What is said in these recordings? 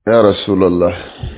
يا رسول الله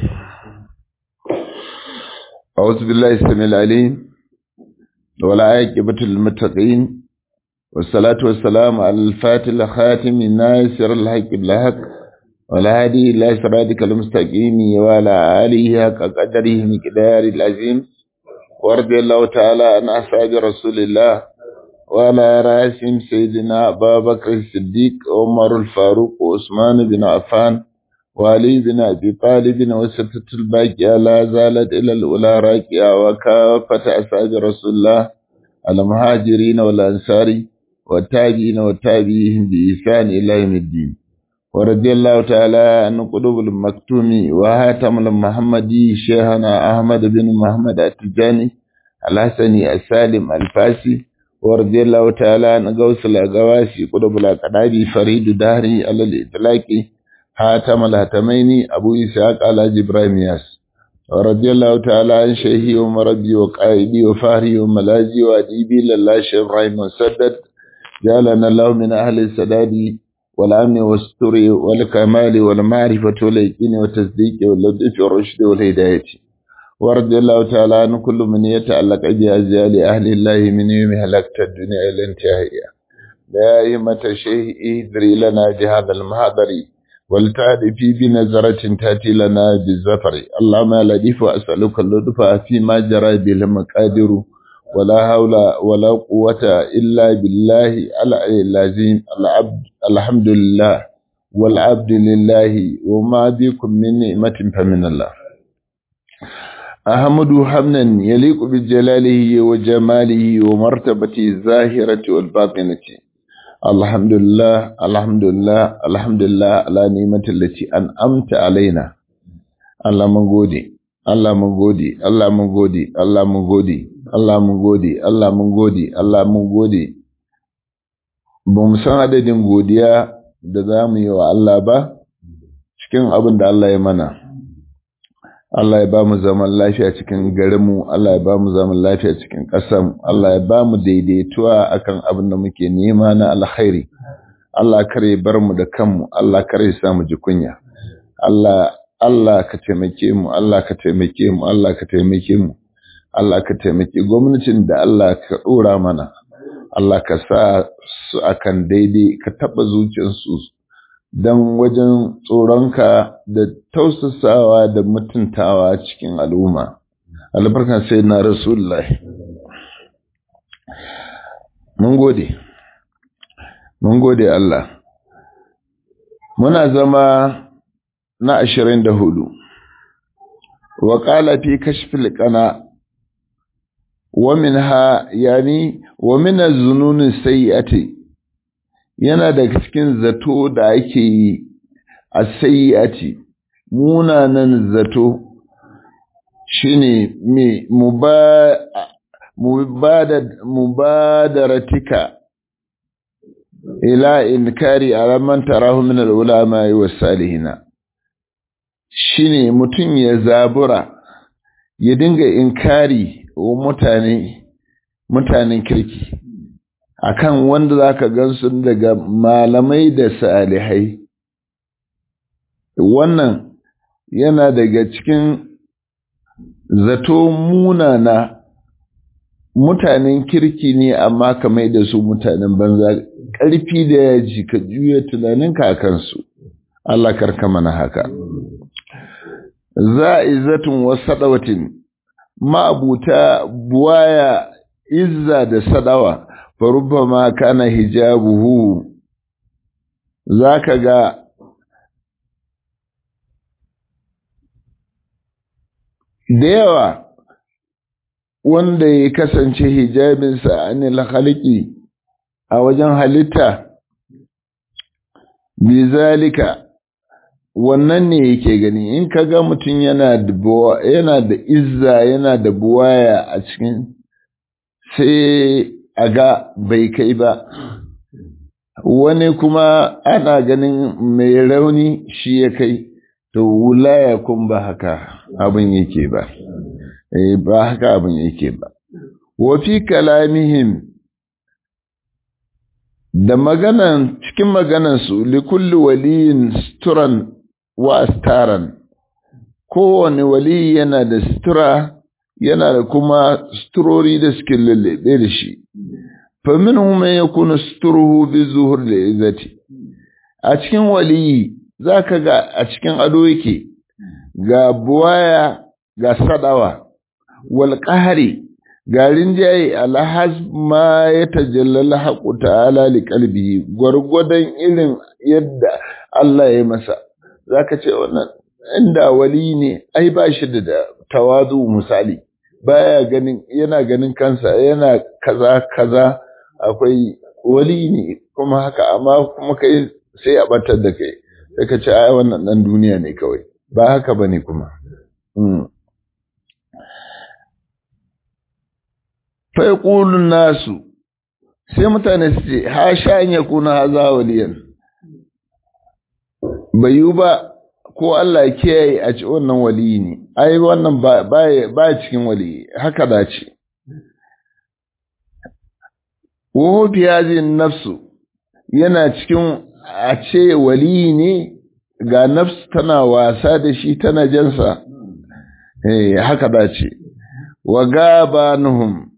أعوذ بالله السميع العليم ولا عاقبة للمتقين والصلاة والسلام على الفاتح الخاتم الناصر الحق بالحق والهادي إلى صراطك المستقيم وعلى آله حق قدره مقدار العظيم ورضي الله تعالى عن أصحاب رسول الله وعلى رأسهم سيدنا أبا بكر الصديق عمر الفاروق وعثمان بن عفان وعلي بن أبي طالب وستة الباقية لا زالت إلى الأولى راكية وكافة أصحاب رسول الله المهاجرين والأنصار والتابعين والتابعين بإحسان إلى يوم الدين ورضي الله تعالى عن قلوب المكتوم وهاتم المحمدي شيخنا أحمد بن محمد التجاني الحسني السالم الفاسي ورضي الله تعالى عن غوث الأغواسي قلوب الأقدابي فريد دهري على الإطلاق حاتم الهتمين أبو إسحاق على إبراهيم ياس ورضي الله تعالى عن شيخي ومربي وقائدي وفهري وملاذي وأديبي لله شيخ إبراهيم مسدد جعلنا الله من أهل السداد والأمن والستر والكمال والمعرفة واليقين والتصديق واللطف والرشد والهداية ورضي الله تعالى عن كل من يتعلق بأزيال أهل الله من يوم هلكت الدنيا إلى انتهائها لا أئمة الشيخ ادري لنا بهذا المحضر ولتعرفي بنظرة تأتي لنا بالزفر اللهم لطيف أسألك اللطف فيما جرى به المقادر ولا حول ولا قوة إلا بالله العلي العظيم العبد الحمد لله والعبد لله وما بكم من نعمة فمن الله أحمد حمدا يليق بجلاله وجماله ومرتبته الظاهرة والباطنة الحمد لله الحمد لله الحمد لله على نعمة التي أنعمت علينا الله من غودي الله من غودي الله من غودي الله من غودي Allah mun gode, Allah mun gode, Allah mun gode. Ba mu san adadin godiya da za mu yi wa Allah ba, cikin abin da Allah ya mana. Allah ya ba mu zaman lafiya cikin garinmu, Allah ya ba mu zaman lafiya cikin ƙasanmu, Allah ya ba mu daidaituwa akan abin da muke nema na alkhairi. Allah kare bar mu da kanmu, Allah kare sa mu ji kunya. Allah Allah ka taimake mu, Allah ka taimake mu, Allah ka taimake mu. Allah ka taimaki gwamnatin da Allah ka ɗora mana, Allah ka sa su akan daidai ka taɓa zuciyarsu don wajen tsoronka da tausasawa da mutuntawa cikin al'umma. Albarkan sai na Rasulullah. Mun gode, mun gode Allah. Muna zama na ashirin da hudu. Wa ƙala fi kashfil ƙana ومنها يعني ومن الظنون السيئة yana daga cikin zato da ake yi a sayyati munanan zato shine me mubadaratika ila inkari alaman tarahu min al-ulama wa salihina shine mutum ya zabura ya dinga inkari wa mutane mutanen kirki akan wanda zaka gansu daga malamai da salihai wannan yana daga cikin zato munana mutanen kirki ne amma ka mai da su mutanen banza ƙarfi da yaji ka juya tunaninka a kansu Allah karka mana haka za'izatun wa sadawatin ma'abuta buwaya izza da sadawa farubbama kana hijabuhu zaka ga da yawa wanda ya kasance hijabinsa anil khalqi a wajen halitta bizalika wannan ne yake gani in ka ga mutum yana da yana da izza yana da buwaya a cikin sai a ga bai kai ba wani kuma ana ganin mai rauni shi ya kai to wulaya kun ba haka abin yake ba ba haka abin yake ba wa fi kalamihim da maganan cikin maganansu likulli waliyin suturan wa astaran kowane wali yana da sutura yana da kuma suturori da suke lullube da shi famin hume ya kuna suturuhu bi zuhur da izzati a cikin waliyi za ka ga a cikin ado yake ga buwaya ga sadawa wal qahri ga rinjaye alhaz ma ya tajallala haƙu ta'ala li qalbi gwargwadon irin yadda Allah ya masa zaka ce wannan inda wali ne ai ba shi da tawazu misali baya ganin yana ganin kansa yana kaza kaza akwai wali ne kuma haka amma kuma kai sai a batar da kai sai ka ce ai wannan dan duniya ne kawai ba haka bane kuma fa yaqulu nasu sai mutane su ce ha sha an yakuna haza waliyan bayu ba ko Allah ya kiyaye a ci wannan waliyi ne ai wannan ba ba cikin waliyi haka da ce wa fi hadhihi nafsu yana cikin a ce waliyi ne ga nafs tana wasa da shi tana jansa eh haka da ce wa gabanuhum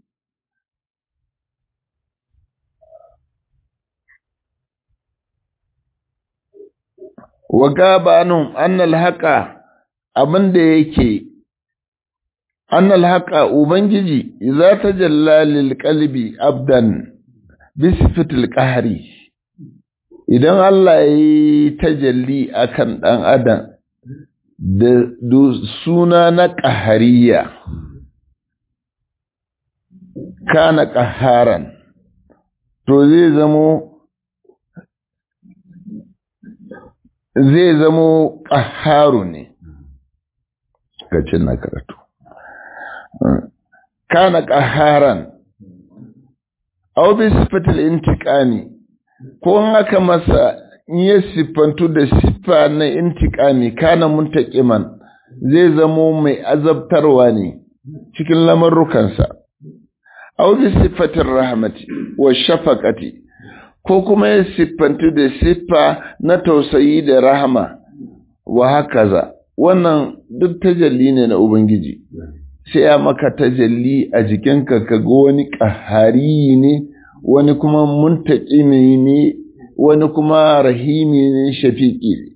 wa gabanum annal haqa abinda yake annal haqa ubangiji idza tajalla lil qalbi abdan bi sifatil qahri idan Allah yi tajalli akan dan adam da suna na qahariya kana qaharan to zai zamo zai zamo ƙaharu ne gacin na karatu kana ƙaharan au bi sifatil intiqami ko in aka masa in ya siffantu da siffa na intiqami kana muntaqiman zai zamo mai azabtarwa ne cikin lamarrukansa au bi sifatir rahmati wa shafaqati ko kuma ya siffantu da siffa na tausayi da rahama wa hakaza wannan duk tajalli ne na ubangiji sai ya maka tajalli a jikinka ka ga wani ƙahari ne wani kuma muntaƙimi ne wani kuma rahimi ne shafiƙi ne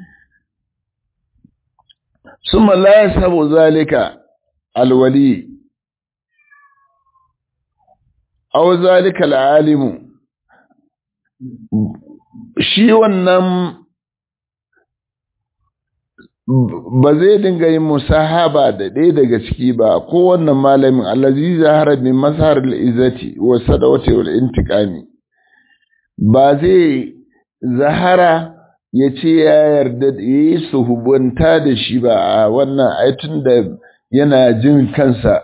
summa la yasabu zalika alwali aw zalika alalimu shi wannan ba zai dinga yin musahaba da ɗaya daga ciki ba ko wannan malamin allazi zahara min masar al-izzati wa sadawati wal intiqami ba zai zahara ya ce ya yarda ya yi suhubanta da shi ba a wannan aitun da yana jin kansa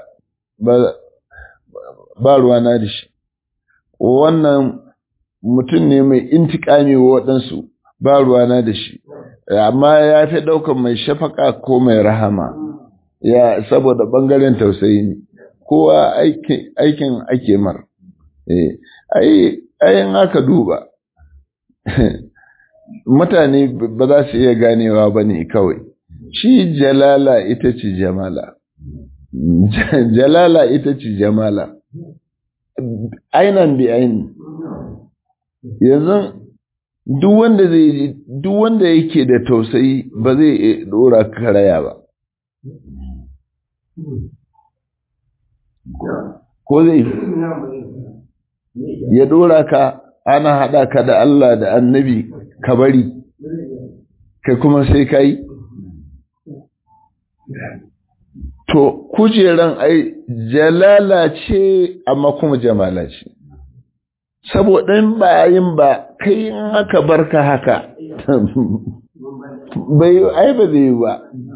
ba ruwana da shi wannan mutum ne mai intikami wa waɗansu ba ruwana da shi amma ya fi ɗaukar mai shafaka ko mai rahama ya saboda ɓangaren tausayi ne kowa aikin ake mar ayin aka duba mutane ba za su iya ganewa ba ne kawai shi jalala ita ce jamala jalala ita ce jamala ainan bi aini yanzu duk wanda zai duk wanda yake da tausayi ba zai dora karaya ba ko zai ya dora ka ana hada ka da Allah da annabi ka bari kai kuma sai ka yi to kujeran ai jalala ce amma kuma jamala ce saboda in ba yin ba kai in aka barka haka bai ai ba zai ba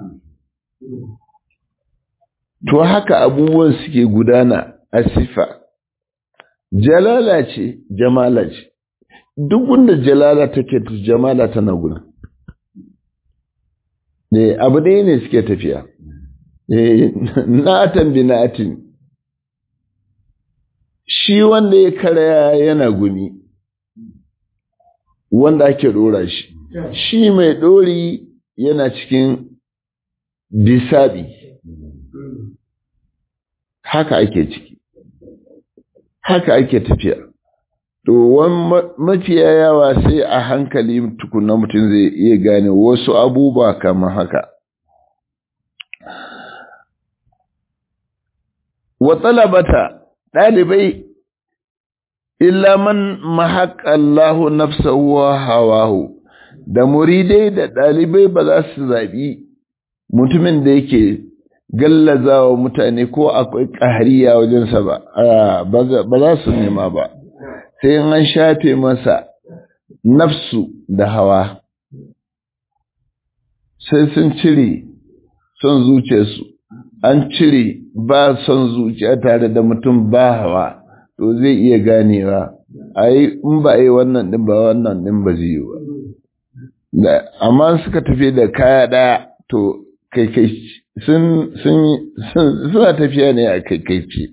to haka abubuwan suke gudana a sifa jalala ce jamala ce duk wanda jalala take jamala tana gudu ne abu ɗaya ne suke tafiya na'atan bi na'atin shi wanda ya karaya yana gumi wanda ake dora shi shi mai dori yana cikin bisabi haka ake ciki haka ake tafiya to mafiya yawa sai a hankali tukuna mutum zai iya gane wasu abubuwa kamar haka wa talabata ɗalibai illa man mahaƙallahu nafsahu wa hawahu da muridai da ɗalibai ba za su zaɓi mutumin da yake gallazawa mutane ko akwai ƙahariya wajensa ba ba za su nema ba sai an shafe masa nafsu da hawa sai sun cire son zuciyarsu an cire ba son zuciya tare da mutum ba hawa to zai iya ganewa ai in ba yi wannan din ba wannan din ba zai yi ba amma suka tafi da kaya ɗaya to kai kai sun suna tafiya ne a kai kai ce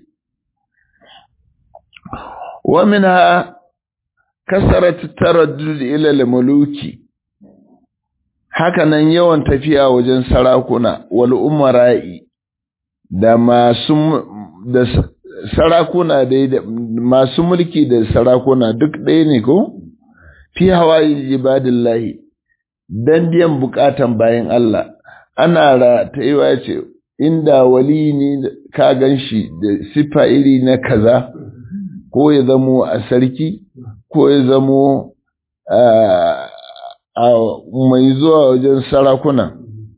wa minha kasarat taraddud ila al-muluki hakanan yawan tafiya wajen sarakuna wal umara'i da masu da sarakuna dai da masu mulki da sarakuna duk ɗaya ne ko fi hawaii ibadillahi dan biyan bukatan bayan Allah ana ratayuwa ce inda wali ne ka ganshi da sifa iri na kaza ko ya zamo a sarki ko ya zamo a mai zuwa wajen sarakuna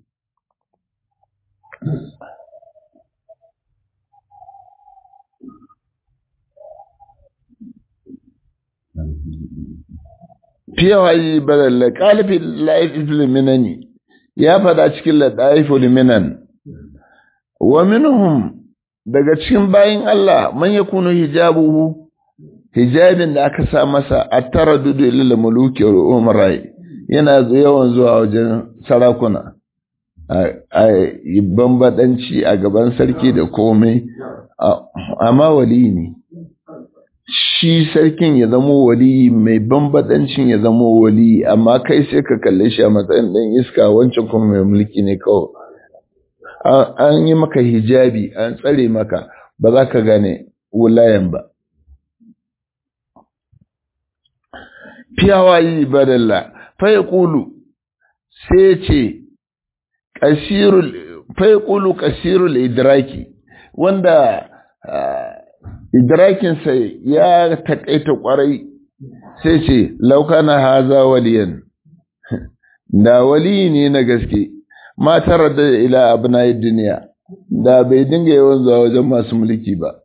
fiye haji balalla ƙalifin laifin minani ya fada cikin laɗaifin minan wa minhum daga cikin bayin Allah man yakunu hijabuhu hijabin da aka sa masa a tara dudu ilil muluki wa umarai yana yawan zuwa wajen sarakuna a bambadanci a gaban sarki da komai amma wali ne shi sarkin ya zamo wali mai bambadancin ya zamo wali amma kai sai ka kalle shi a matsayin ɗan iska wancan kuma mai mulki ne kawai an yi maka hijabi an tsare maka ba za ka gane wulayen ba fiyawa yi badalla fai kulu sai ce fai kulu kasirul idraki wanda idrakinsa ya taƙaita ƙwarai sai ce laukana haza waliyan da wali ne na gaske matar da ila abna duniya da bai dinga yawan zuwa wajen masu mulki ba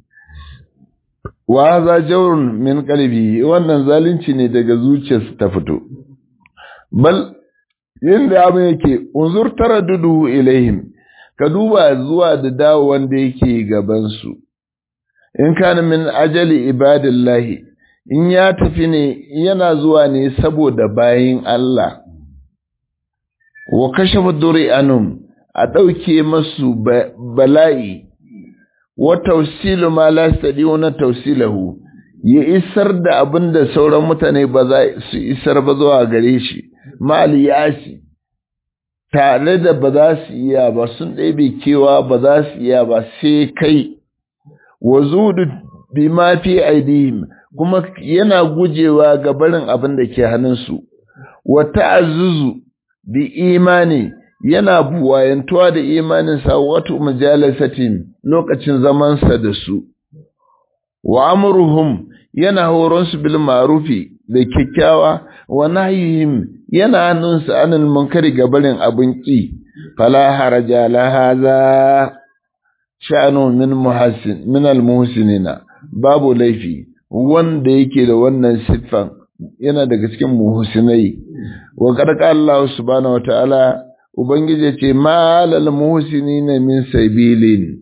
wa haza jawrun min qalbi wannan zalunci ne daga zuciyarsa ta fito bal yanda abin yake unzur taraddudu ilaihim ka duba zuwa da dawo wanda yake gaban su in kana min ajali ibadillahi in ya tafi ne yana zuwa ne saboda bayin Allah wa kashafa duri anum a ɗauke masu bala'i wa tausilu ma la na tausilahu ya isar da abin da sauran mutane ba za su isar ba zuwa gare shi mal yashi tare da ba za su iya ba sun ɗebe kewa ba za su iya ba sai kai wa zudu bi ma fi aidihim kuma yana gujewa ga barin abin da ke hannunsu wa ta'azzuzu bi imani yana buwayantuwa da imaninsa wato majalisatin lokacin zamansa da su wa amruhum yana horonsu bil ma'rufi da kyakkyawa wa nahyihim yana hannunsa anil munkari ga barin abin ki fala haraja la haza sha'anu min muhassin min al muhsinina babu laifi wanda yake da wannan siffan yana daga cikin muhsinai wa karka Allah subhanahu wataala ubangije ce malal muhsinina min sabilin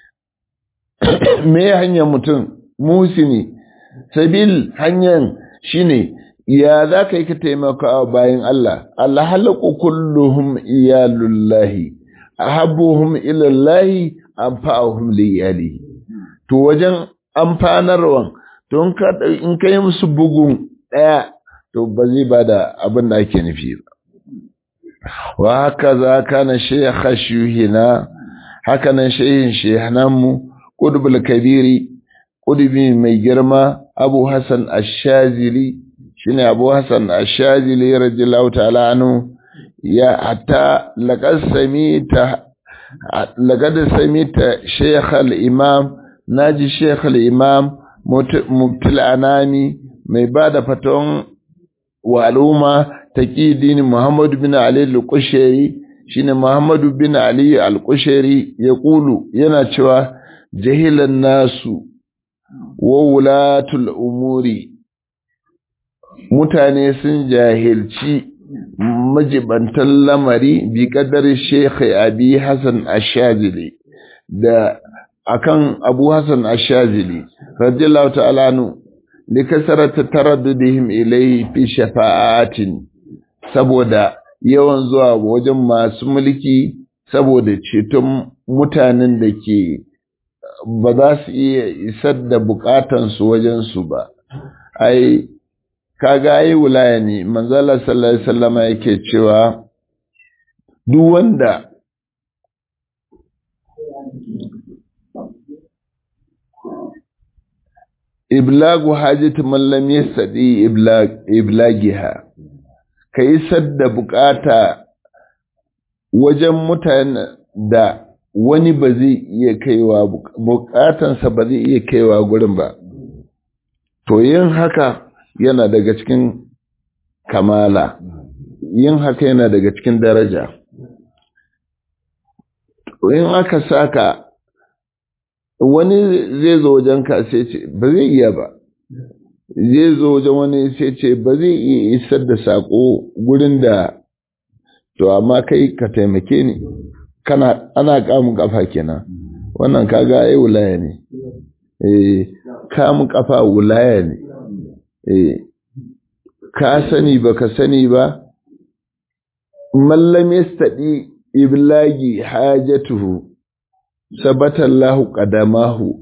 me hanyar mutum muhsini sabil hanyar shine ya za ka yi ka taimaka bayan Allah Allah halaku kulluhum iyalullahi ahabbuhum ilallahi anfa'uhum liyalihi to wajen amfanarwan to in ka yi musu bugun ɗaya to ba zai ba da abin da ake nufi ba wa haka za kana shekha shuhina haka nan shehin shehananmu ƙudubul kabiri ƙudubi mai girma abu hassan ashazili shine abu hassan ashazili radiyallahu ta'ala anhu ya hatta laqad samita laqad samita shaykh al-imam naji shaykh al-imam mubtil anami mai bada faton wa al'umma taqidin muhammad bin ali al-qushairi shine muhammad bin ali al-qushairi yaqulu yana cewa jahilan nasu wa wulatul umuri mutane sun jahilci majibantan lamari bi kadar Sheikh Abi Hassan Ashazili da akan Abu Hassan Ashazili radiyallahu ta'ala anhu li kasarata taraddudihim ilayhi fi shafa'atin saboda yawan zuwa wajen masu mulki saboda ceton mutanen da ke ba za su iya isar da bukatansu wajensu ba ai kaga ai wulaya ne manzala sallallahu alaihi wasallama yake cewa duk wanda iblagu hajati man lam yastadi iblag iblagiha kai sadda bukata wajen mutane da wani ba zai iya kaiwa bukatansa ba zai iya kaiwa gurin ba to yin haka yana daga cikin kamala yin haka yana daga cikin daraja in aka saka wani zai zo wajen ka sai ce ba zai iya ba zai zo wajen wani sai ce ba zai iya isar da sako gurin da to amma kai ka taimake ni kana ana kamun kafa kenan wannan kaga ai wulaya ne eh kamun kafa wulaya ne eh ka sani ba ka sani ba mallam yastadi iblagi hajatuhu sabata Allahu qadamahu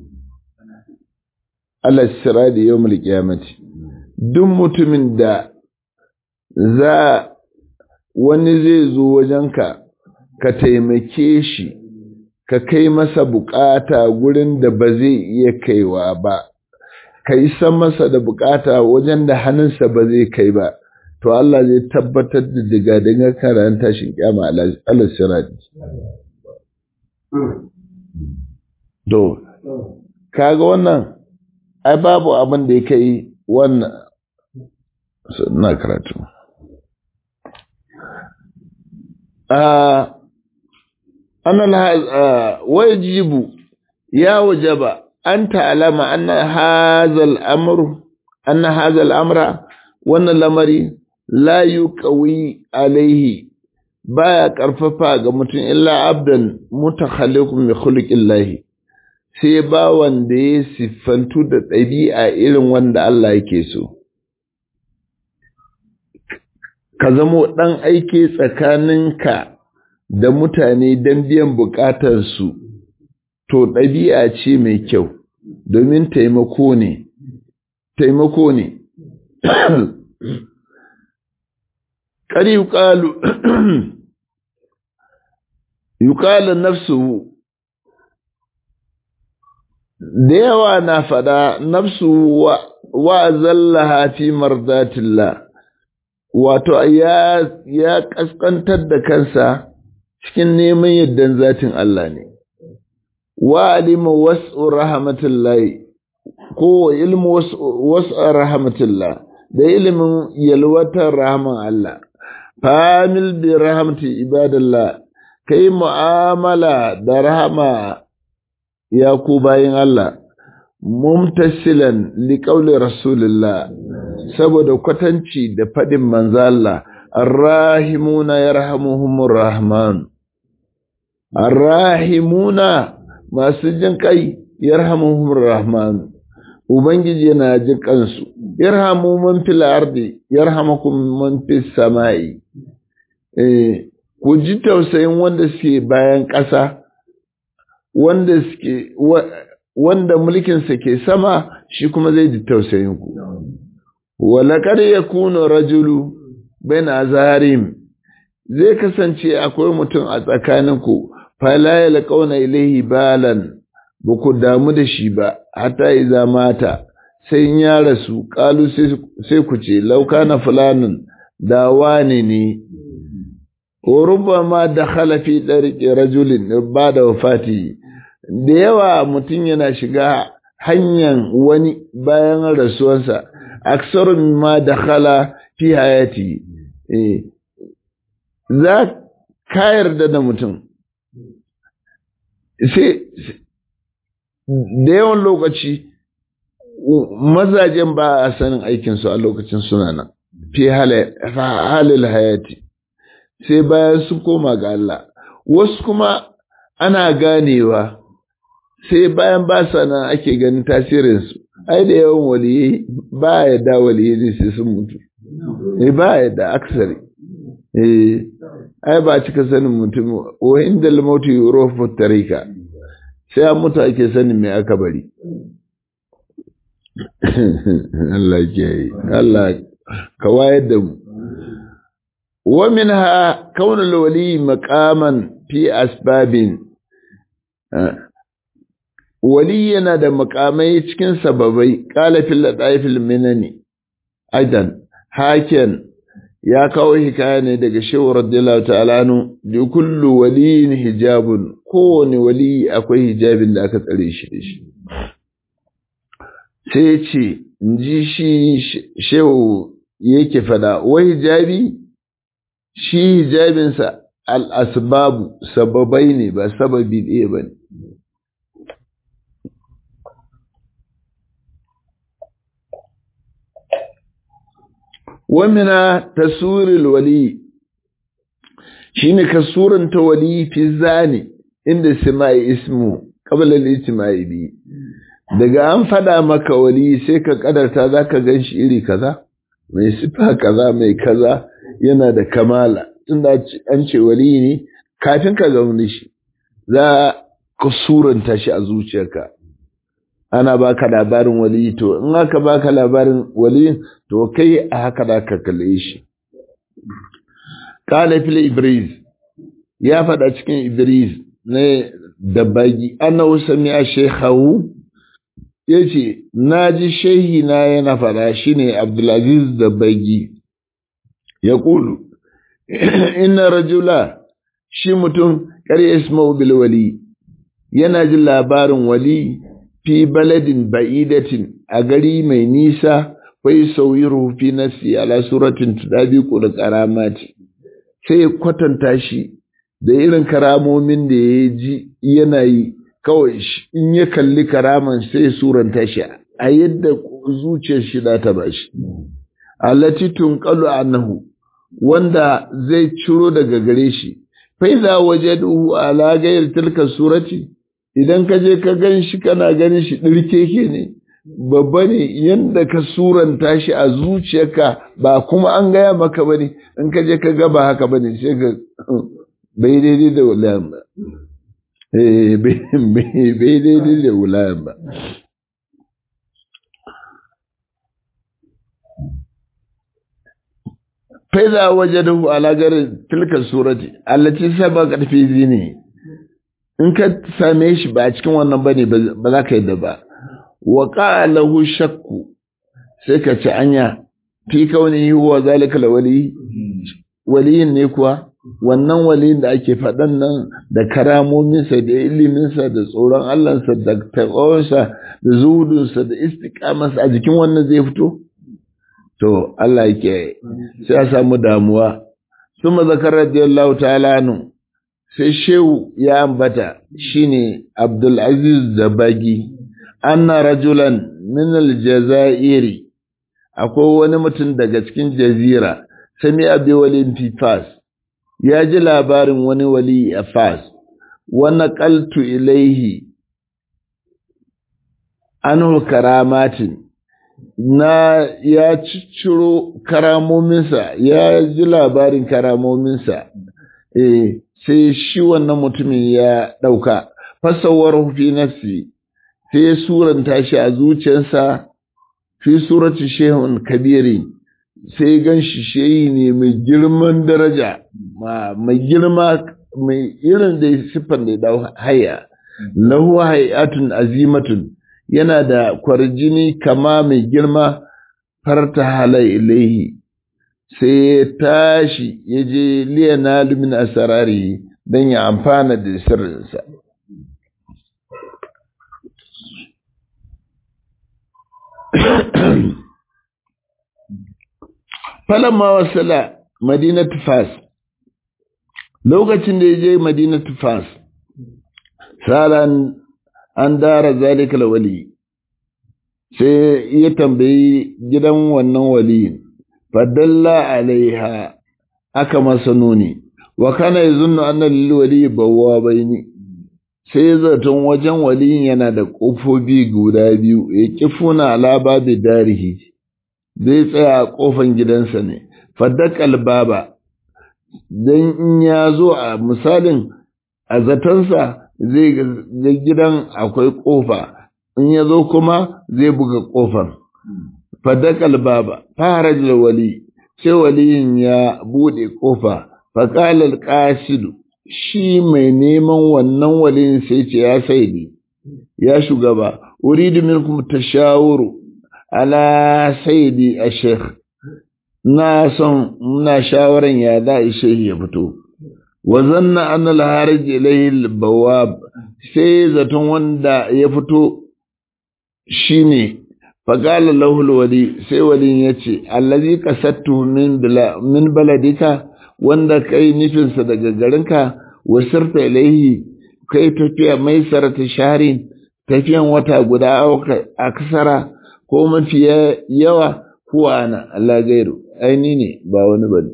ala sirati yawmul qiyamati duk mutumin da za wani zai zo wajenka ka taimake shi ka kai masa bukata gurin da ba zai iya kaiwa ba ka yi san masa da bukata wajen da hannunsa ba zai kai ba to Allah zai tabbatar da diga diga karan tashin kyama Allah sirati to kaga wannan ai babu abin da ya kai wannan na karatu ana wajibu ya wajaba an ta'alama anna hazal amru anna hazal amra wannan lamari la yuqawi alaihi baya karfafa ga mutum illa abdan mutakhalliqun bi khuluqillahi sai ba wanda ya siffantu da ɗabi'a irin wanda Allah yake so ka zamo ɗan aiki tsakaninka da mutane don biyan buƙatarsu to ɗabi'a ce mai kyau domin taimako ne taimako ne ƙari yuƙalu yuƙalu nafsu da yawa na faɗa nafsu wa zallaha fi mardatillah wato ya ya kaskantar da kansa cikin neman yaddan zatin Allah ne wa alima was'u rahmatillahi ko ilmu was'u rahmatillah da ilimin yalwatar rahman Allah famil bi rahmati ibadallah kai mu'amala da rahama ya ku bayin Allah mumtasilan liqauli rasulillah saboda kwatanci da fadin manzo Allah arrahimuna yarhamuhumur rahman arrahimuna masu jin kai yarhamuhumur rahman ubangiji yana jin kansu yarhamu man fil ardi yarhamukum man fis samai eh ku ji tausayin wanda suke bayan ƙasa wanda suke wanda mulkinsa ke sama shi kuma zai ji tausayin ku walakar ya kuna rajulu bain azarim zai kasance akwai mutum a tsakaninku fala ya laƙauna ilaihi balan ba ku damu da shi ba hatta iza mata sai ya rasu ƙalu sai ku ce lauka na fulanin da wane ne ma da halafi ɗarƙe rajulin ba da wafati da yawa mutum yana shiga hanyar wani bayan rasuwarsa aksarun ma da hala fi hayati za ka yarda da mutum sai da yawan lokaci mazajen ba a sanin aikinsu a lokacin suna nan fi halil hayati sai bayan sun koma ga Allah wasu kuma ana ganewa sai bayan ba sa nan ake ganin tasirinsu ai da yawan waliyi ba ya da waliyi ne sai sun mutu eh ba ya da aksari eh ai ba cika sanin mutum wa inda lamautu yurofu tarika sai an mutu ake sanin me aka bari Allah ke yi Allah ka wayar da mu wa minha kaunul wali maqaman fi asbabin wali yana da makamai cikin sababai qala fil ladaifil minani aidan hakan ya kawo hikaya ne daga shehu radiyallahu ta'ala anu da kullu waliyin hijabun kowane wali akwai hijabin da aka tsare shi da shi sai ce ji shi shehu yake fada wa hijabi shi hijabinsa al'asbabu sababai ne ba sababi ɗaya ba ne wamina tasiril wali shine kasuran ta wali fi zani inda simai ismu qabla al-ijtimai bi daga an fada maka wali sai ka kadarta zaka ganshi iri kaza mai sifa kaza mai kaza yana da kamala tunda an ce wali ne kafin ka ga shi za ka suranta shi a zuciyarka ana baka labarin wali to in aka baka labarin wali to kai a haka da ka kalle shi qala fil ibris ya faɗa cikin ibris ne da bagi annahu sami'a shaykhahu yace naji shehi na yana faɗa shine abdulaziz da bagi ya kulu inna rajula shi mutum kar isma'u bil wali yana jin labarin wali fi baladin ba'idatin a gari mai nisa wai sauyiru fi nafsi ala suratin tudabiqu da karamati sai kwatanta shi da irin karamomin da ya ji yana yi kawai in ya kalli karaman sai suranta shi a yadda zuciyar shi za ta bashi allati tunqalu annahu wanda zai ciro daga gare shi fa idza wajadu ala ghayr tilka surati idan ka je ka gan shi kana ganin shi ɗirkeke ne babba ne yadda ka suranta shi a zuciyarka ba kuma an gaya maka ba ne in ka je ka ga ba haka ba ne sai ka bai daidai da wulayen ba bai daidai da wulayen ba faiza wajen alagarin tilkar surati allaci saba karfi zini in ka same shi ba a cikin wannan bane ba za ka yi da ba wa qalahu shakku sai ka ci anya fi kauni huwa zalika wali waliyin ne kuwa wannan waliyin da ake faɗan nan da karamominsa da iliminsa da tsoron Allahnsa da taƙawarsa da zuhudunsa da istiƙamarsa a jikin wannan zai fito to Allah yake sai ya samu damuwa suma zakar radiyallahu ta'ala nu sai shehu ya ambata shine Abdulaziz Zabagi anna rajulan min aljazairi akwai wani mutum daga cikin jazira sami abi walin fi fas ya ji labarin wani wali a fas wani qaltu ilaihi anhu karamatin na ya cicciro karamominsa ya ji labarin karamominsa eh sai shi wannan mutumin ya ɗauka fasawar fi nafsi sai ya suranta shi a zuciyarsa fi surati shehun kabiri sai gan shi shehi ne mai girman daraja mai girma mai irin da siffar da ya haya lahu hayatun azimatun yana da kwarjini kama mai girma farta halai ilaihi sai ya tashi ya je liyana lumin asarari don ya amfana da sirrinsa falamma wasala madinatu fas lokacin da ya je madinatu fas salan an dara zalikal wali sai ya tambayi gidan wannan waliyin fadalla alaiha aka masa nuni wa kana yazunnu anna lil wali bawabaini sai zaton wajen waliyin yana da kofofi guda biyu ya kifuna ala babi darihi zai tsaya a kofan gidansa ne faddakal baba dan in ya zo a misalin a zatansa zai ga gidan akwai kofa in ya zo kuma zai buga kofar faddakal baba farajul wali sai waliyin ya bude kofa faƙalar ƙasidu shi mai neman wannan waliyin sai ce ya saidi ya shugaba uridu minkum tashawuru ala saidi a sheikh na son muna shawaran ya da sheikh ya fito wa zanna anna al-harij ilayhi bawab sai zaton wanda ya fito shine faqala lahu al-wali sai walin yace allazi qasattu min min baladika wanda kai nufinsa daga garinka wasirta ilaihi kai tafiya mai sarata sharin tafiyan wata guda a kasara ko mafi yawa kuwa ana Allah gairu aini ne ba wani bane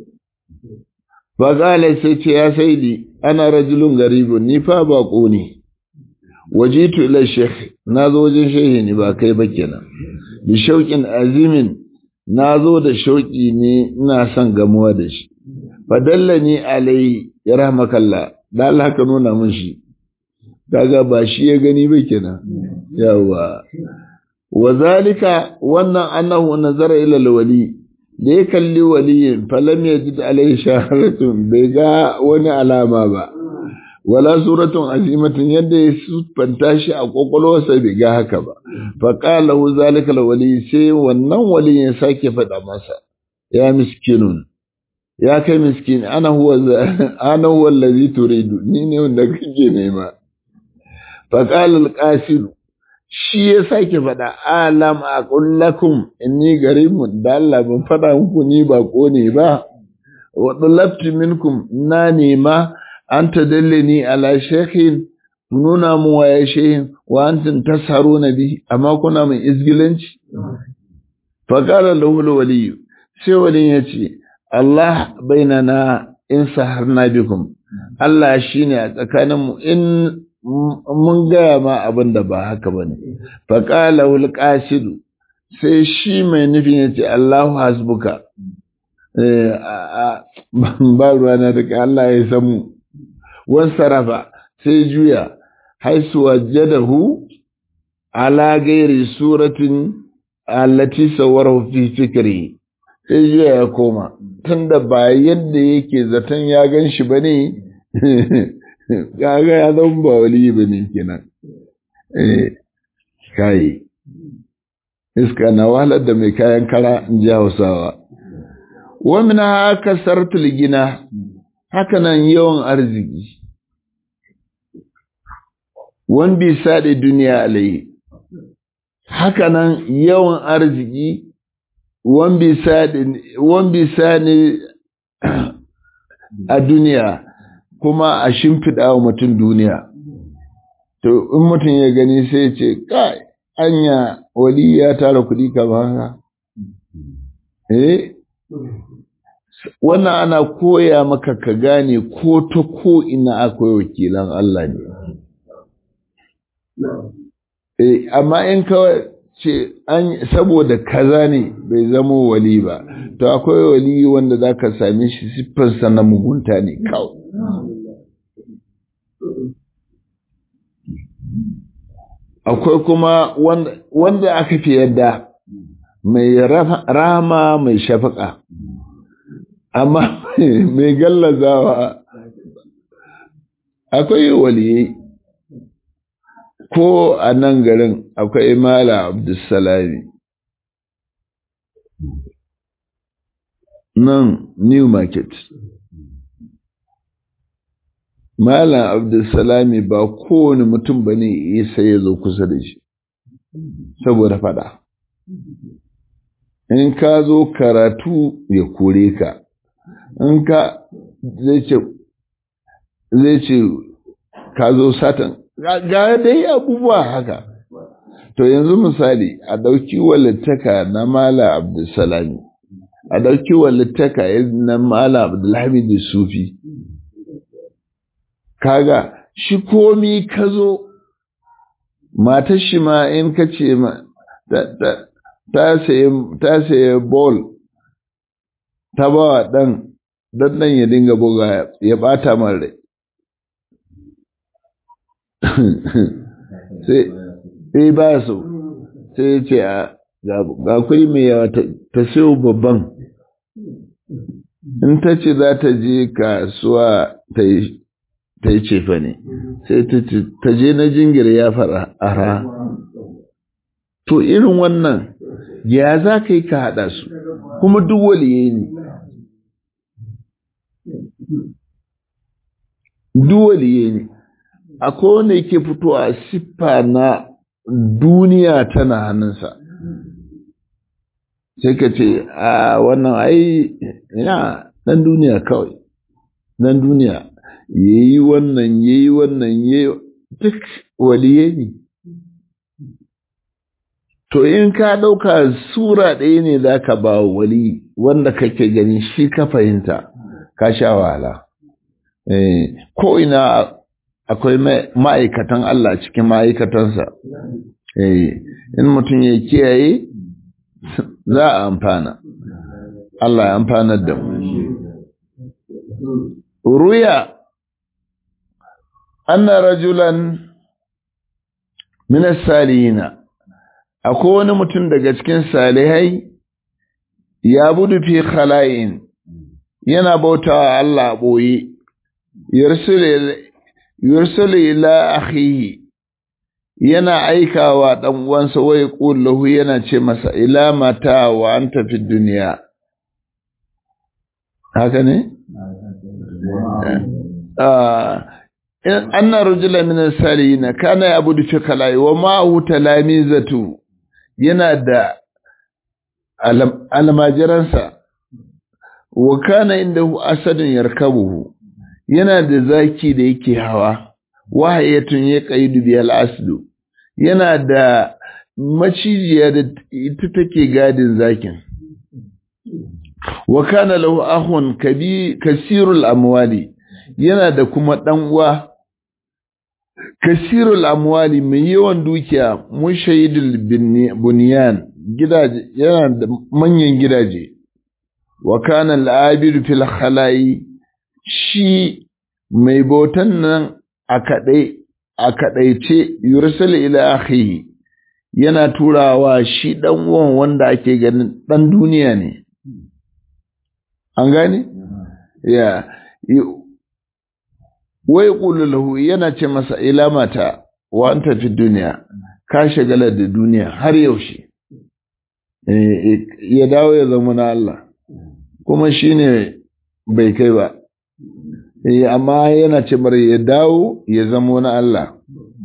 faqala sai ce ya saidi ana rajulun garibun ni fa bako ne wajitu ila sheikh nazo wajen shehi ne ba kai ba kenan bi shauqin azimin nazo da shauki ne ina son gamuwa da shi fadallani alai ya rahmakalla da Allah ka nuna min shi kaga ba shi ya gani ba kenan yawa wa zalika wannan annahu nazara ila alwali da ya kalli waliyin falam yajid alai shaharatun bai ga wani alama ba wala suratun azimatun yadda ya sufanta shi a kwakwalwarsa bai ga haka ba fa qala hu zalika alwali sai wannan waliyin ya sake faɗa masa ya miskinun ya kai miskin ana huwa ana huwa allazi turidu ni ne wanda kake nema fa qala al shi ya sake faɗa alam aqul lakum inni garibun da Allah ban faɗa muku ni ba ko ne ba wa talabtu minkum na nema an tadallani ala shaykhin nuna mu waye shehin wa antum tasharuna bi amma kuna mai izgilanci fa qala lahu al-wali sai wali ya ce Allah bainana in saharna bikum Allah shine a tsakaninmu in mun gaya ma abin da ba haka ba ne faƙala wul ƙasidu sai shi mai nufin ya ce Allahu hasbuka ba ruwa na daga Allah ya samu wan sarafa sai juya haisu wajadahu ala gairi suratin allati sawarahu fi fikri sai juya ya koma tunda ba yadda yake zaton ya gan shi ba ne kaga ya zama ba wali ba ne kenan eh kai iska na wahalar da mai kayan kara in ji hausawa wamin haka sartul gina haka nan yawan arziki wan bi saɗe duniya alayi haka nan yawan arziki wan bi saɗe a duniya kuma a shimfiɗa wa mutum duniya. To, in mutum ya gani sai ce, kai, anya wali ya tara kuɗi kamar haka. Eh? Wannan ana koya maka ka gane ko ta ko ina akwai wakilan Allah ne. Eh, amma in kawai ce an saboda kaza ne bai zama wali ba, to akwai wali wanda za ka same shi siffarsa na mugunta ne kawai. akwai kuma wanda aka fi yadda mai rama mai shafaka amma mai gallazawa akwai waliyai ko a nan garin akwai mala abdulsalami nan new market Malam Abdulsalami ba kowane mutum ba ne isa ya zo kusa da shi, saboda fada. In ka zo karatu ya kore ka, in ka zai ce ka zo satan, ga dai abubuwa haka. To yanzu misali a ɗauki walittaka na Malam Abdulsalami, a ɗauki walittaka na Malam Abdulhamid Sufi. kaga shi komi ka zo matar shi ma in ka ce ma ta saye bol ta ba wa ɗan ɗan ya dinga buga ya ɓata man rai sai ba so sai ya ce ga kuri mai yawa ta sayo babban in ta ce za ta je kasuwa ta yi ta yi cefa ne sai ta je na jingir ya fara ara to irin wannan ya za ka yi ka haɗa su kuma duk waliye ne duk waliye ne akwai wanda yake fito a siffa na duniya tana hannunsa sai ka ce a wannan ai ya ɗan duniya kawai ɗan duniya yayi wannan yayi wannan yayi duk waliye ne to in ka ɗauka sura ɗaya ne za ka ba wali wanda kake gani shi ka fahimta ka sha wahala ko ina akwai ma'aikatan Allah cikin ma'aikatansa in mutum ya kiyaye za a amfana Allah ya amfanar da mu ruya anna rajulan min as-salihina akwai wani mutum daga cikin salihai ya budu fi khala'in yana bautawa Allah boye yursul ila akhihi yana aikawa dan uwansa wai qullahu yana ce masa ila mata wa anta fi dunya haka ne anna rajula min as-salihin kana yabudu fi khalai wa ma'ahu talamizatu yana da almajiransa wa kana indahu asadun yarkabuhu yana da zaki da yake hawa wahayatun ya qaidu bi al-aslu yana da macijiya da ita take gadin zakin wa kana lahu akhun kabi kasirul amwali yana da kuma dan uwa kasirul amwali mai yawan dukiya mushayidul bunyan gidaje yana da manyan gidaje wa kana al-abidu fil khala'i shi mai bautan nan a kadai a kadaice yursil ila akhihi yana turawa shi dan uwan wanda ake ganin dan duniya ne an gane ya wai qulu lahu yana ce masa ila mata wa anta fi duniya ka shagala da duniya har yaushe ya dawo ya zama na Allah kuma shine bai kai ba amma yana ce mara ya dawo ya zama na Allah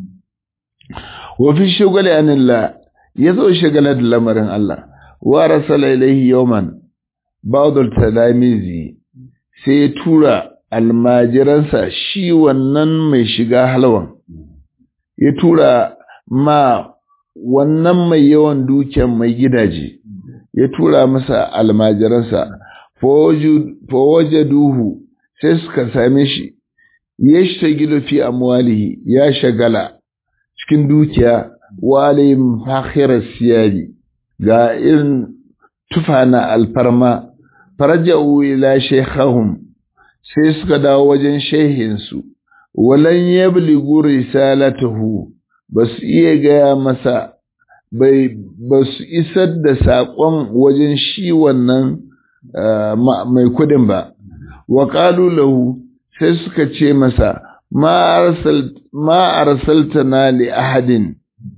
wa fi shugale anillah ya zo shagala da lamarin Allah wa rasala ilaihi yawman ba'dul talamizi sai ya tura almajiransa shi wannan mai shiga halwan ya tura ma wannan mai yawan dukiyan mai gidaje ya tura masa almajiransa fawajaduhu sai suka same shi ya shagilu fi amwalihi ya shagala cikin dukiya walim fakhirar siyari ga irin tufana alfarma faraja'u ila shaykhahum sai suka dawo wajen shehinsu walan yabligu risalatahu basu iya gaya masa bai ba su isar da saƙon wajen shi wannan mai kudin ba wa ƙalu lahu sai suka ce masa ma arsaltana li ahadin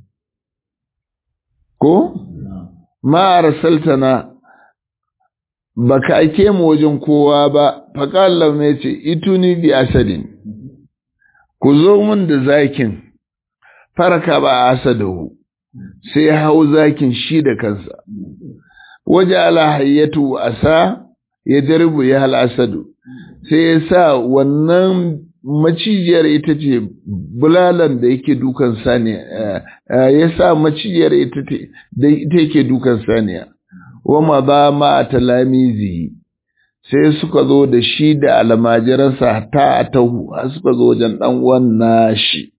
ko ma arsaltana baka ake mu wajen kowa ba faƙallar ne ce ituni bi asadin ku zo mun da zakin faraka ba asadahu sai hau zakin shi da kansa waje ala hayyatu asa ya darbu ya hal asadu sai ya sa wannan macijiyar ita ce bulalan da yake dukan saniya ya sa macijiyar ita ce da ita yake dukan saniya wama ba ma a talamizi sai suka zo da shi da almajiransa ta a tahu har suka zo wajen ɗan wannan shi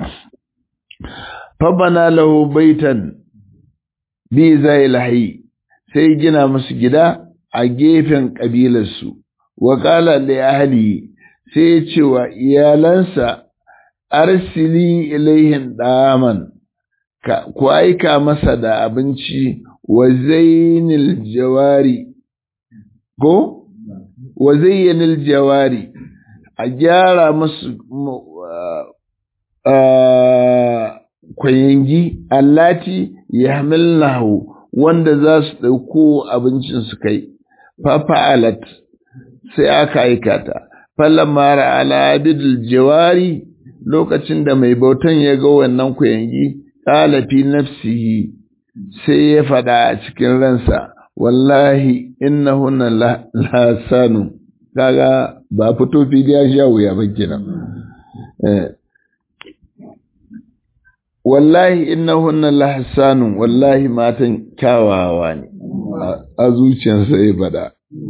fabana lahu baitan bi zai lahi sai gina musu gida a gefen ƙabilarsu wa ƙala li ahli sai ya ce wa iyalansa arsili ilaihin ɗaman ku aika masa da abinci wa zainil jawari ko wa zayyanil jawari a gyara masu kwayangi allati ya hamilnahu wanda za su ɗauko abincin su kai fafa'alat sai aka aikata falamma ra'ala abidul jawari lokacin da mai bautan ya ga wannan kwayangi qala fi nafsihi sai ya faɗa a cikin ransa wallahi innahunna la sanu kaga ba fito fidiya sha wuya ba kenan wallahi innahunna la hasanun wallahi matan kyawawa ne a zuciyarsa ya faɗa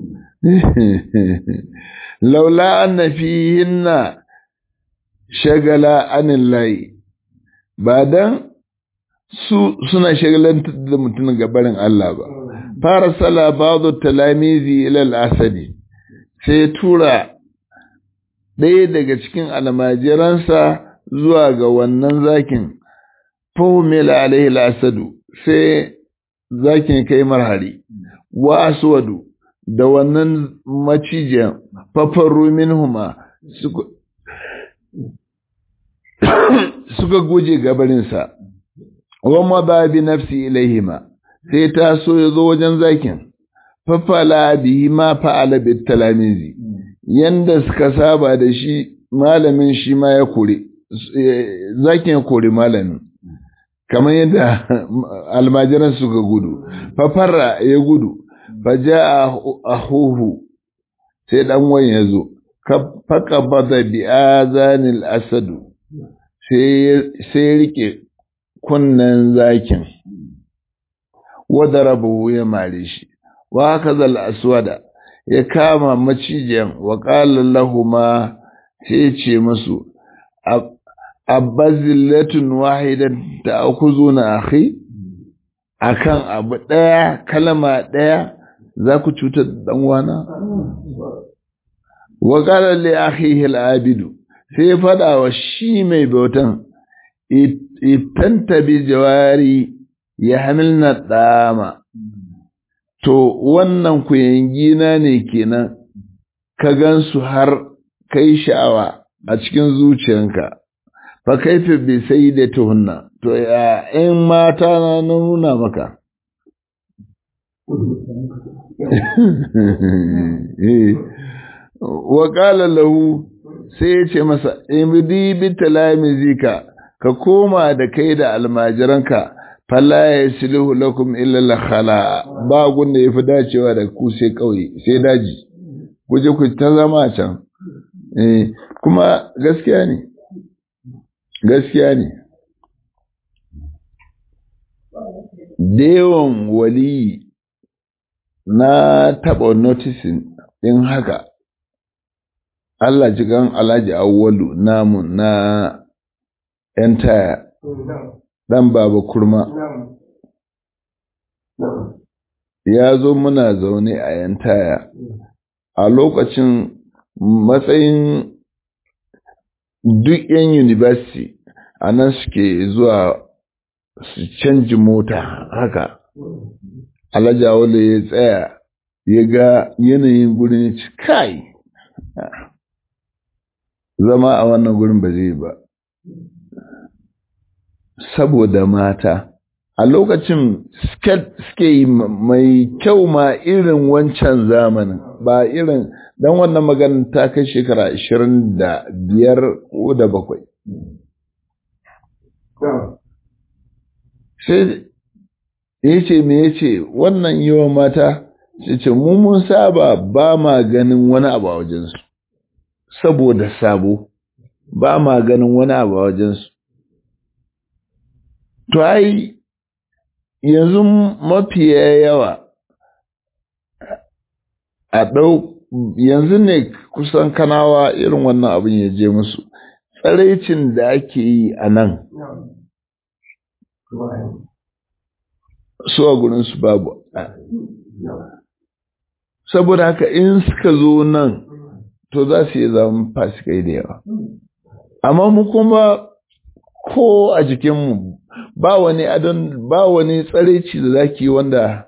laula anna fihinna shagala anillahi ba dan su suna shagalantar da mutum gabarin Allah ba fara sala ba'du talamizi ila al-asadi sai tura ɗaya daga cikin almajiransa zuwa ga wannan zakin fahimila alaihi al-asadu sai zakin kai marhari wa aswadu da wannan macijiyan fafaru minhuma suka guje gabarinsa wamma ba bi nafsi ilaihima sai ta so ya zo wajen zakin fafala bihi ma fa'ala bit talamizi yanda suka saba da shi malamin shi ma ya kore zakin ya kore malamin kamar yadda almajiran suka gudu fafarra ya gudu faja ahuhu sai dan wani ya zo faka bada bi azanil asadu sai rike kunnen zakin wadda rabu ya mare shi wa haka zal aswada ya kama macijiyan wa qala lahuma sai ce musu abazillatun wahidan ta'khuzuna akhi akan abu daya kalma daya za ku cutar da dan wana wa qala li akhihi al-abidu sai fada wa shi mai bautan itanta bi jawari ya hamilna dama to wannan kuyangina ne kenan ka gansu har kai sha'awa a cikin zuciyanka fa kaifa bi sayyidatuhunna to ya in mata na nuna maka wa qala lahu sai ya ce masa imdi bi talamizika ka koma da kai da almajiranka fala yasluhu lakum illa la khala ba gunda yafi dacewa da ku sai kauye sai daji ku je ku ta zama can eh kuma gaskiya ne gaskiya ne Dewan wali na taɓa noticing ɗin haka Allah jigan Alhaji Awwalu namu na ‘yan taya ɗan baba kurma. Ya zo muna zaune a ‘yan taya a lokacin matsayin duk ‘yan university a nan suke zuwa su canji mota haka alhaji wale ya tsaya ya ga yanayin gurin ci kai zama a wannan gurin ba zai ba saboda mata a lokacin suke yi mai kyau ma irin wancan zamanin ba irin don wannan maganin ta kai shekara ashirin da biyar ko da bakwai sai ya ce me ya ce wannan yawan mata ce ce mu mun saba ba ma ganin wani abu a wajensu saboda sabo ba ma ganin wani abu a wajensu to ai yanzu mafiya yawa a ɗau yanzu ne kusan kanawa irin wannan abin ya je musu tsaraicin da ake yi a nan su a gurinsu babu saboda haka in suka zo nan to za su yi zama fasikai da yawa amma mu kuma ko a jikinmu ba wani adon ba wani tsareci da zaki wanda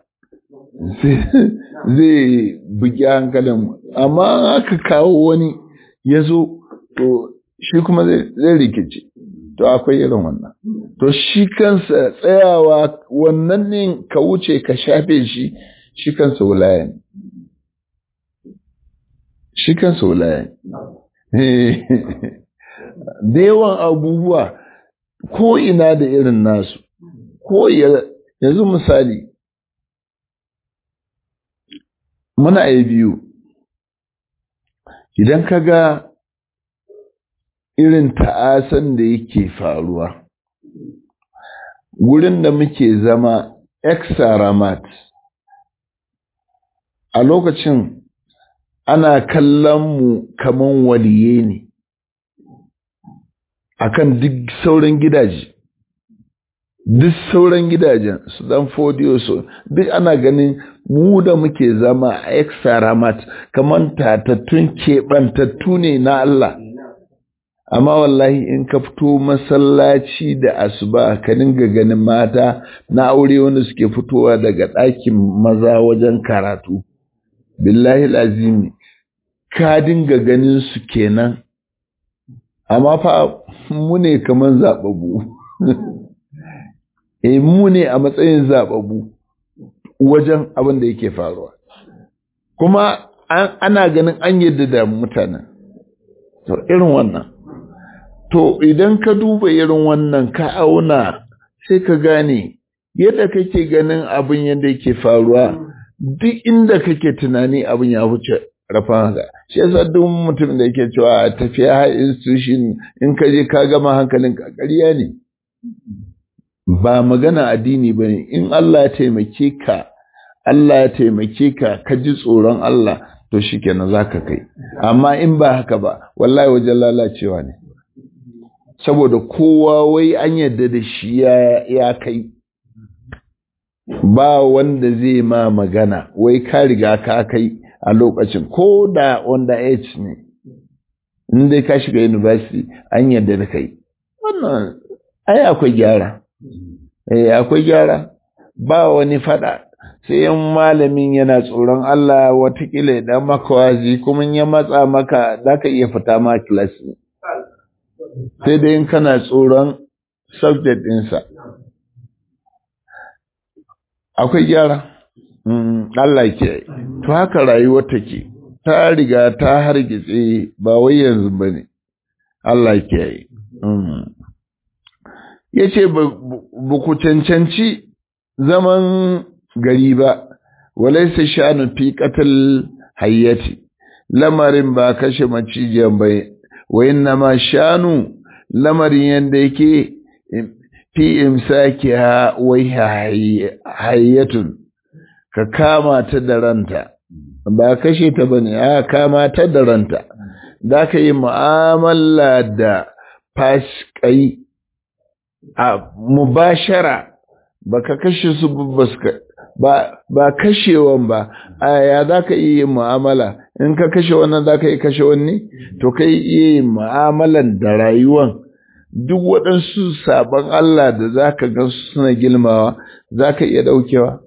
zai bugi hankalin amma aka kawo wani ya zo to shi kuma zai rikici to akwai irin wannan to shi kansa tsayawa wannan ne ka wuce ka shafe shi shi kansa wulaya ne shi kansa wulaya ne da yawan abubuwa ko ina da irin nasu ko yanzu misali muna yi biyu idan ka ga irin ta'asan da yake faruwa wurin da muke zama exaramat a lokacin ana kallon mu kaman waliye ne akan duk sauran gidaje duk sauran gidajen su dan fodiyo su duk ana ganin mu da muke zama a exaramat kaman tatattun keɓantattu ne na Allah amma wallahi in ka fito masallaci da asuba ka dinga ganin mata na aure wanda suke fitowa daga ɗakin maza wajen karatu billahi lazimi ka dinga ganin su kenan amma fa mu ne kaman zababu eh mu ne a matsayin zababu wajen abin da yake faruwa kuma ana ganin an yadda da mutanen to irin wannan To idan ka duba irin wannan ka auna sai ka gane yadda kake ganin abin yadda yake faruwa duk inda kake tunani abin ya wuce rafan haka. Shi yasa duk mutum da yake cewa a tafiya har institution in ka je ka gama hankalin ka ƙarya ne. Ba magana addini ba ne in Allah ya taimake ka Allah ya taimake ka ka ji tsoron Allah to shikenan zaka kai amma in ba haka ba wallahi wajen lalacewa ne. saboda kowa wai an yadda da shi ya kai ba wanda zai ma magana wai ka riga ka kai a lokacin ko da wanda age ne in dai ka shiga university an yadda da kai wannan ai akwai gyara eh akwai gyara ba wani fada sai yan malamin yana tsoron Allah watakila ya dan maka wazi kuma ya matsa maka zaka iya fita ma class sai dai in kana tsoron subject ɗinsa. Akwai gyara, Allah ke, to haka rayuwar take, ta riga ta hargitse ba wai yanzu ba ne, Allah ke yi. Ya ce, ba ku cancanci zaman gari ba, walaisa shanu fi katal hayyati, lamarin ba kashe macijiyan bai wa inna ma shanu lamarin yadda yake fi imsaki ha wai hayyatun ka kama ta da ranta ba kashe ta bane a kama ta da ranta za ka yi mu'amala da faskai a mubashara ba ka kashe su ba ba kashewan ba a ya za ka iya yin mu'amala in ka kashe wannan za ka yi kashe wani to ka iya yin mu'amalan da rayuwan duk waɗansu sabon Allah da za ka gan suna gilmawa za ka iya ɗaukewa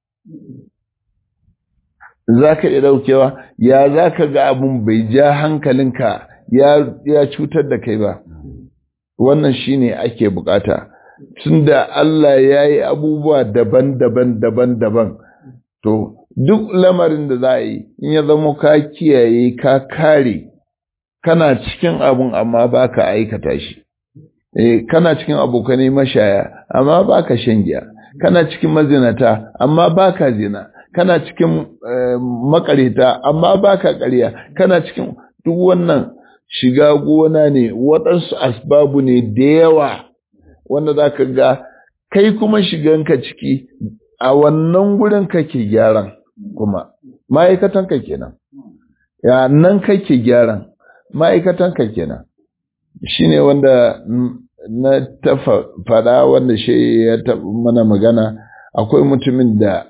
za ka iya ɗaukewa ya za ka ga abin bai ja hankalinka ya cutar da kai ba wannan shine ake bukata tunda Allah ya yi abubuwa daban-daban daban-daban to duk lamarin da za a yi in ya zama ka kiyaye ka kare kana cikin abun amma ba ka aikata shi eh kana cikin abokanai mashaya amma ba ka shan giya kana cikin mazinata amma ba ka zina kana cikin makareta amma ba ka ƙarya kana cikin duk wannan shiga gona ne waɗansu asbabu ne da yawa wanda za ka ga kai kuma shiganka ciki a wannan gurin kake gyaran kuma ma'aikatanka kenan ya nan kake gyaran ma'aikatanka kenan shi ne wanda na ta faɗa wanda shi ya taɓa mana magana akwai mutumin da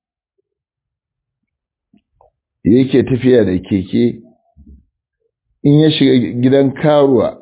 yake tafiya da keke in ya shiga gidan karuwa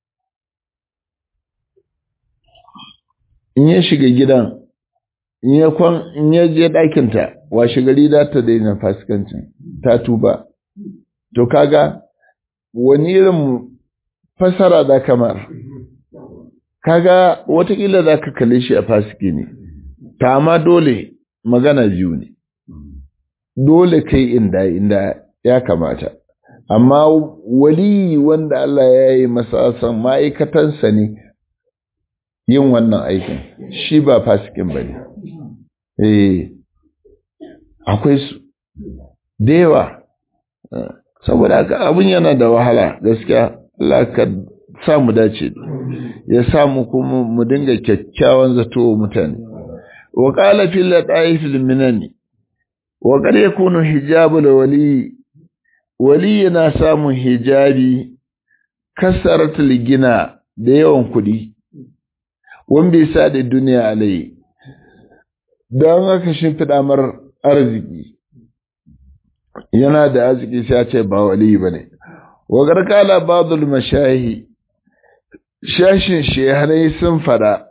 in ya shiga gidan in ya kwan in ya je ɗakinta washe gari za ta daina fasikancin ta tuba to kaga wani irin fasara da kamar kaga watakila za ka kalle shi a fasiki ne ta ma dole magana biyu ne dole kai inda inda ya kamata amma wali wanda Allah ya yi masa san ma'aikatansa ne yin wannan aikin shi ba fasikin ba ne eh akwai su da yawa saboda haka abin yana da wahala gaskiya Allah ka sa mu dace ya sa mu kuma mu dinga kyakkyawan zato wa mutane wa qala fil lataif al minani wa qad yakunu hijabul wali wali yana samun hijabi kasaratul gina da yawan kudi wanda ya sa da duniya alai don haka shimfiɗa mar arziki yana da arziki sai ce ba wali ba ne wa garkala badul mashahi shashin shehanai sun fada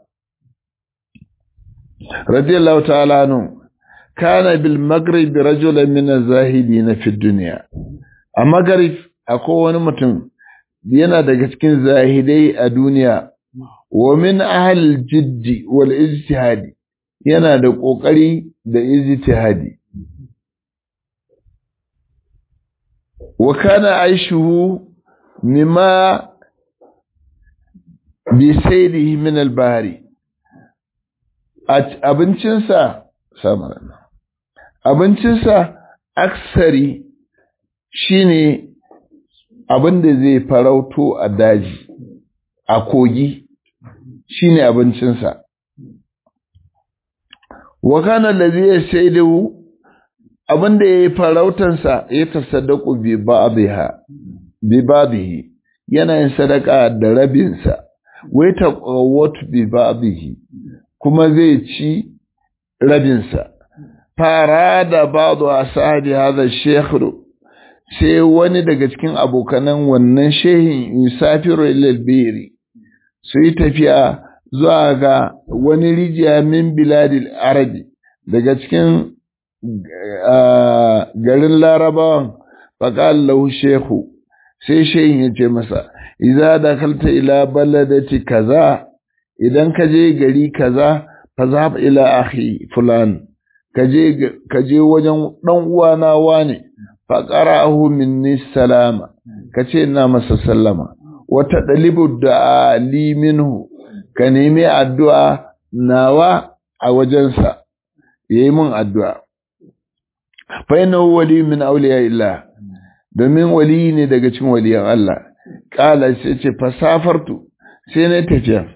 radiyallahu ta'ala nu kana bil maghrib rajulan min az-zahidin fi dunya a maghrib akwai wani mutum yana daga cikin zahidai a duniya wa min ahal jiddi wal ijtihadi yana da kokari da ijtihadi wa kana aishuhu mimma bi sayrihi min al bahri abincinsa samana abincinsa aksari shine abin da zai farauto a daji a kogi shine abincinsa wa kana allazi yashaidu abinda yayi farautansa ya tasaddaku bi ba'dha bi ba'dhi yana yin sadaka da rabinsa wai taqawwat bi ba'dhi kuma zai ci rabinsa fara da ba'du ashabi hadha shaykh sai wani daga cikin abokanan wannan shehin yusafiru ilal biri su yi tafiya zuwa ga wani rijiya min biladil arabi daga cikin garin larabawan faƙal lahu shehu sai shehin ya ce masa iza da kalta ila baladati kaza idan ka je gari kaza fa za ila akhi fulan ka je wajen ɗan uwana wane faƙara'ahu minni salama ka ce na masa sallama wata ɗalibu da ali minhu ka nemi addu'a nawa a wajensa ya yi min addu'a faina wali min auliya illa domin wali ne daga cin waliyan Allah ƙala sai ce fasafartu sai na tafiya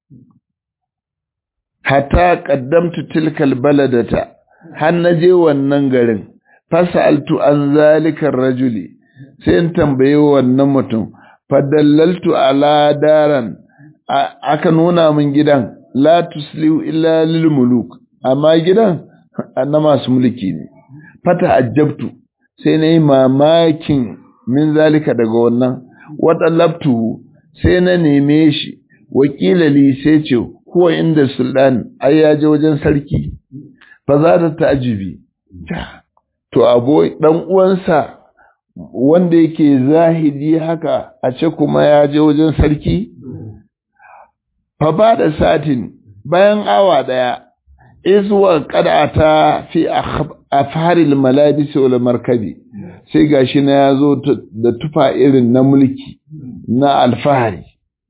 hatta ƙaddamtu tilkal baladata har na je wannan garin fasa'altu an zalikar rajuli sai in tambaye wannan mutum fadallaltu ala daran aka nuna min gidan la tusliu illa lil muluk amma gidan na masu mulki ne fata ajabtu sai na yi mamakin min zalika daga wannan wata labtu sai na neme shi wakila li sai ce huwa inda sultan ai ya je wajen sarki fa za ta ta'ajibi to abo dan uwansa wanda yake zahidi haka a ce kuma ya je wajen sarki fa ba da satin bayan awa daya izuwa qad'ata fi afharil malabis wal markabi sai gashi na yazo da tufa irin na mulki na alfahari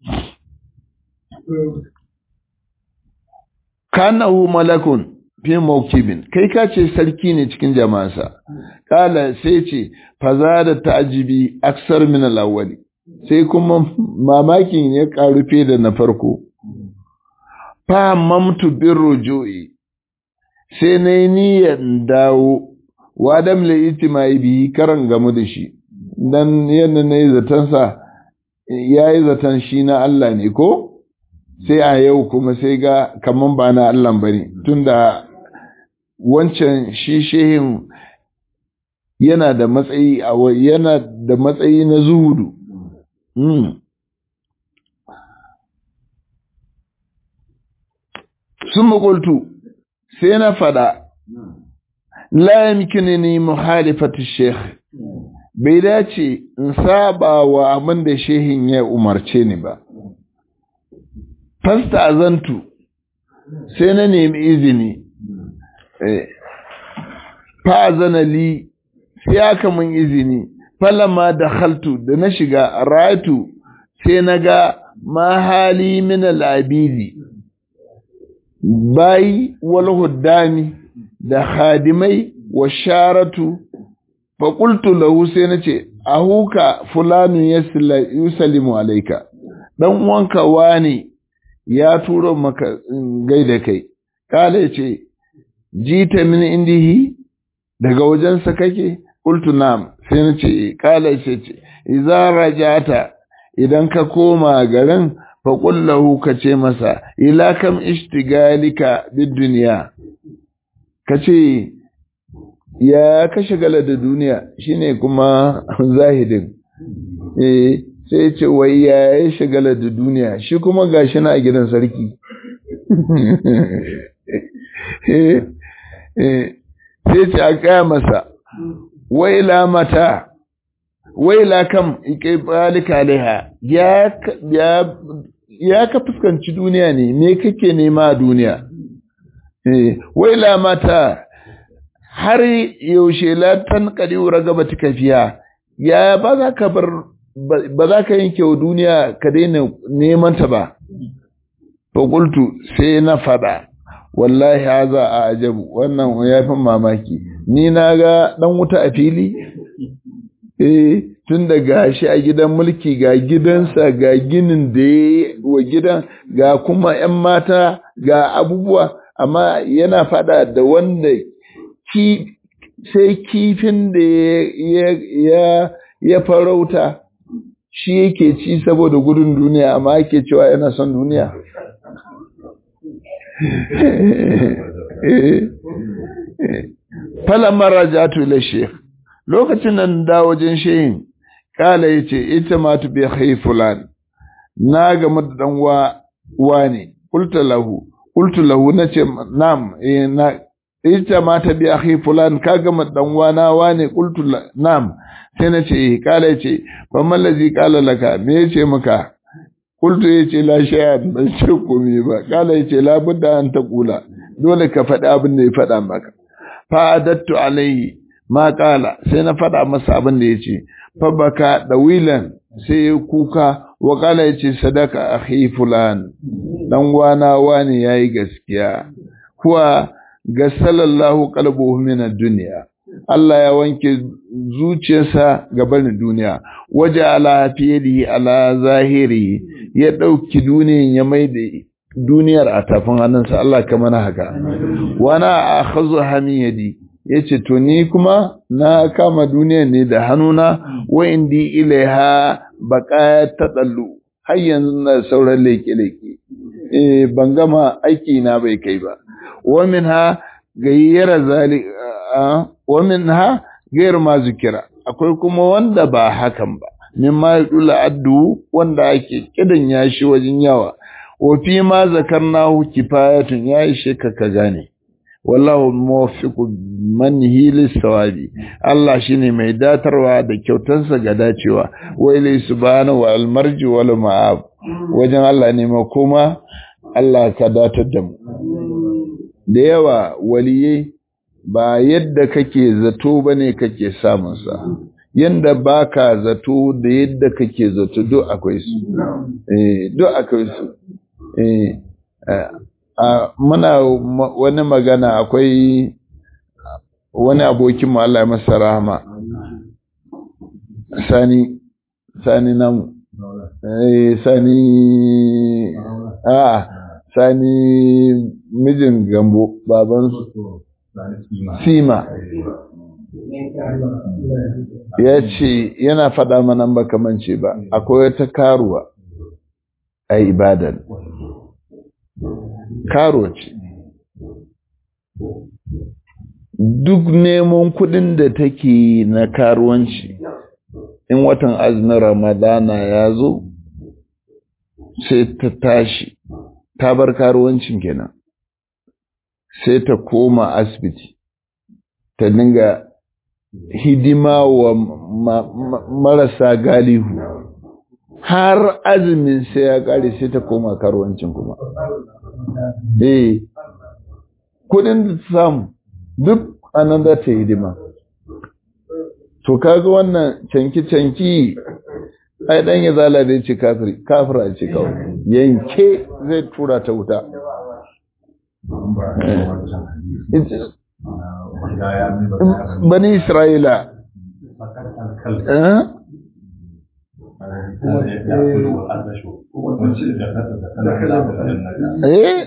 kanahu malakun fi mawkibin kai ka ce sarki ne cikin jama'ansa kala sai ce faza da ta'jibi aksar min al-awwali sai kuma mamakin ya karu fe da na farko fa mamtu bir rujui sai nayi niyyar dawo wa dam la itimai bi karan gamu da shi dan yanda nayi zaton sa yayi zaton shi na Allah ne ko sai a yau kuma sai ga kaman ba na Allah bane tunda wancan shi shehin yana da matsayi a yana da matsayi na zuhudu sun makultu sai na fada la yamkinini muhalifatu sheikh bai dace in saba wa abin da shehin ya umarce ni ba fasta azantu sai na nemi izini fa'azana li sai aka mun izini falama da haltu da na shiga ratu sai na ga mahali min al'abidi bayi wal huddami da hadimai wa sharatu faƙultu lahu sai na ce ahuka fulanu yusallimu alaika ɗan wanka wani ya turo maka gaida kai kala ce jita min indihi daga wajensa kake qultu na'am sai na ce kala ce ce idza rajata idan ka koma garin fa qul lahu ka ce masa ila kam ishtigalika bid dunya kace ya ka shagala da duniya shine kuma zahidin eh sai ce wai ya ya shagala da duniya shi kuma gashi na a gidan sarki sai ce a kaya masa waila mata waila kam ike balika alaiha ya ka fuskanci duniya ne me kake nema a duniya waila mata har yaushe latan kadiwar gaba ta kafiya ya ba za ka bar ba za ka yanke wa duniya ka daina neman ta ba fakultu sai na fada wallahi haza a ajabu wannan ya fi mamaki ni na ga dan wuta a fili eh tun da gashi a gidan mulki ga gidansa ga ginin da ya wa gidan ga kuma 'yan mata ga abubuwa amma yana fada da wanda ki sai kifin da ya ya farauta shi yake ci saboda gudun duniya amma yake cewa yana son duniya falamar rajatu ila sheikh lokacin nan da wajen shehin kala yace ita ma tu bi khay fulan na ga madan wa wani qultu lahu qultu lahu nace nam eh na ita ma ta bi akhi fulan ka ga madan wa na wani qultu nam sai nace eh kala yace fa mallazi kala laka me yace maka qultu yace la shay'an ban ce komai ba kala yace la budda an ta kula dole ka faɗi abin da ya faɗa maka fa'adattu alaihi ma kala sai na faɗa masa abin da ya ce fabaka ɗawilan sai ya kuka wa kala ya ce sadaka akhi fulan dan wana wani yayi gaskiya kuwa ga sallallahu qalbuhu min ad-dunya Allah ya wanke zuciyarsa ga barin duniya waje ala fiyadihi ala zahiri ya ɗauki duniyan ya mai da duniyar a tafin hannunsa Allah ka mana haka wana a khazu hamiyadi yace to ni kuma na kama duniyar ne da hannuna wa indi ilaiha baqa tadallu har yanzu na sauran leke leke eh ban gama aiki na bai kai ba wa minha gayyara zalika wa minha gairu ma zikira akwai kuma wanda ba hakan ba mimma yudula addu wanda ake kidan yashi wajen yawa wa fi ma zakarnahu kifayatun ya ishe ka ka gane wallahu muwaffiqu man hilis sawabi Allah shine mai datarwa da kyautansa ga dacewa wa ilai subhanahu wal marji wal ma'ab wajen Allah ne makoma Allah ka datar da mu da yawa waliye ba yadda kake zato bane kake samun sa yanda baka zato da yadda kake zato duk akwai su eh duk akwai su eh muna wani magana akwai wani abokin mu Allah ya masa rahama sani sani namu eh sani a sani mijin gambo baban sima ya ce yana faɗa mana ba kamance ba akwai wata karuwa a ibadan karo ce duk neman kudin da take na karuwanci in watan azumin ramadana ya zo sai ta tashi ta bar karuwancin kenan sai ta koma asibiti ta dinga hidima wa ma, ma, marasa galihu har azumin sai ya kare sai ta koma karuwancin kuma eh kudin da ta samu duk anan za ta yi hidima to kaga wannan canki-canki ai dan ya zala da ce kafiri kafira ce kawai yanke zai tura ta wuta bani isra'ila eh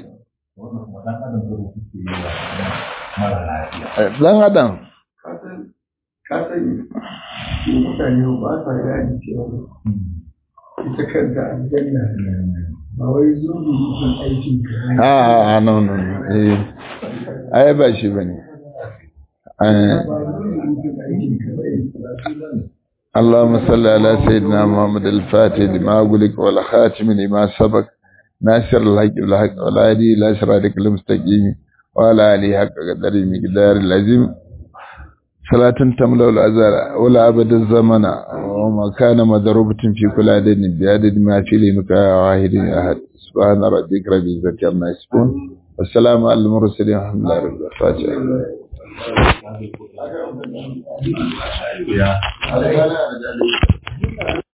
dan adam kasan mutane ba sa gani cewa ita kanta aljanna ba wai zuwa mutum aikin ka a no no no eh ai ba shi bane ba zuwa mutum aikin ka bai اللهم صل على سيدنا محمد الفاتح لما أقولك والخاتم لما سبق ناصر الحق بالحق والهادي إلى صراطك المستقيم وعلى آله حق قدر مقدار العظيم صلاة تملأ الأزل ولا أبد الزمن وما كان مضروبة في كل عدد بعدد ما في لمك واحد أحد سبحان ربك رب العزة عما يصفون والسلام على المرسلين الحمد لله رب العالمين Yeah.